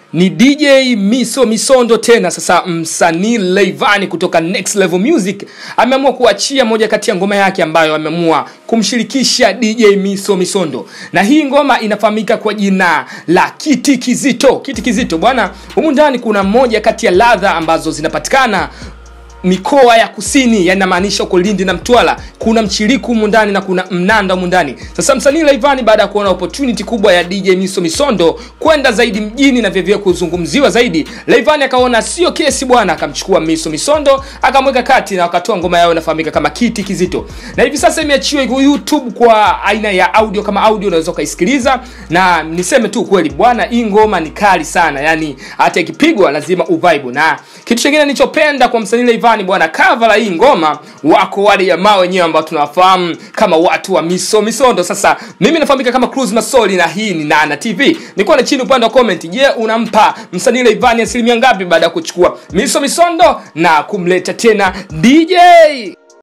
ni dj miso misondo tena sasa msanii leivani kutoka next level music ameamua kuachia moja kati ya ngoma yake ambayo ameamua kumshirikisha dj miso misondo na hii ngoma inafahamika kwa jina la kiti kizito kiti kizito bwana humu ndani kuna moja kati ya ladha ambazo zinapatikana mikoa ya kusini yanamaanisha huko lindi na mtwala kuna mchiriku humu ndani na kuna mnanda humu ndani sasa msanii laivani baada ya kuona opportunity kubwa ya dj miso misondo kwenda zaidi mjini na vyevye kuzungumziwa zaidi laivani akaona sio kesi bwana akamchukua miso misondo akamweka kati na wakatoa ngoma yao inafahamika kama kiti kizito na hivi sasa imeachiwa iko youtube kwa aina ya audio kama audio unaweza ukaisikiliza na niseme tu kweli bwana hii ngoma ni kali sana yani hata ikipigwa lazima uvibe na kitu chingine nilichopenda kwa msanii Leivani bwana cover la hii ngoma wako wale jamaa wenyewe ambao tunawafahamu kama watu wa miso misondo sasa mimi nafahamika kama Cruz Masoli na hii ni Nana TV nilikuwa na chini upande wa comment je unampa msanii Leivani asilimia ngapi baada ya kuchukua miso misondo na kumleta tena DJ